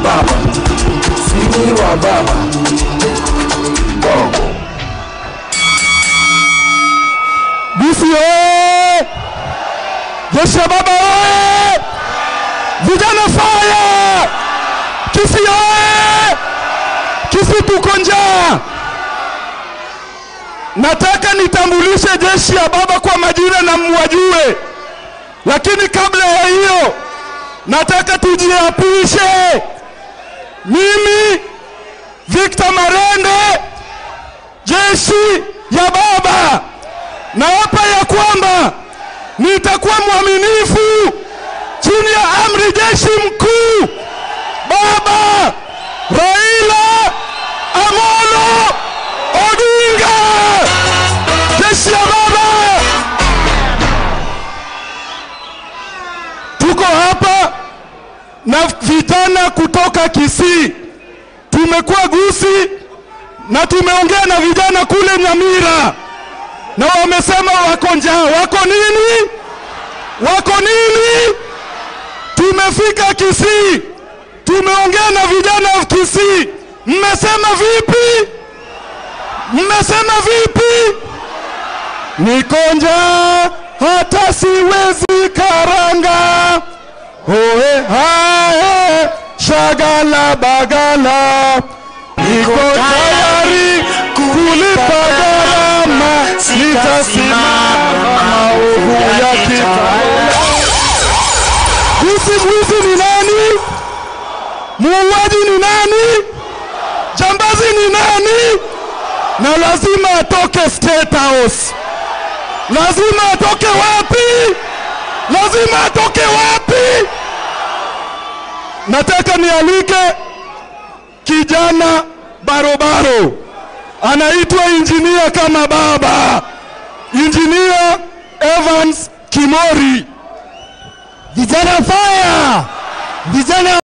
baba, si wa baba. Bongo. Bisi oye! Jeshi la baba oye! Vijana faya! Kisi oye! Kisi tuko njaa. Nataka nitambulishe jeshi ya baba kwa majina na mwajue, lakini kabla ya hiyo nataka tujiapishe. Mimi Victor Marende, jeshi ya baba naapa ya kwamba nitakuwa mwaminifu chini ya amri jeshi mkuu baba Raila Amolo Odinga, jeshi ya baba. Tuko hapa na vijana kutoka Kisii, tumekuwa Gusii na tumeongea na vijana kule Nyamira na wamesema wako njaa. Wako nini? Wako nini? Tumefika Kisii, tumeongea na vijana wa Kisii. Mmesema vipi? Mmesema vipi? Niko njaa hata siwezi karanga. Oe hae shagala bagala, niko tayari kulipa gharama, nitasimama maovu ya kitawala. Mwizi mwizi ni nani? Muuaji ni nani? Jambazi ni nani? Na lazima atoke State House. Lazima atoke wapi? Lazima atoke wapi? Nataka nialike kijana barobaro anaitwa injinia kama baba, injinia Evans Kimori. Vijana fire! Vijana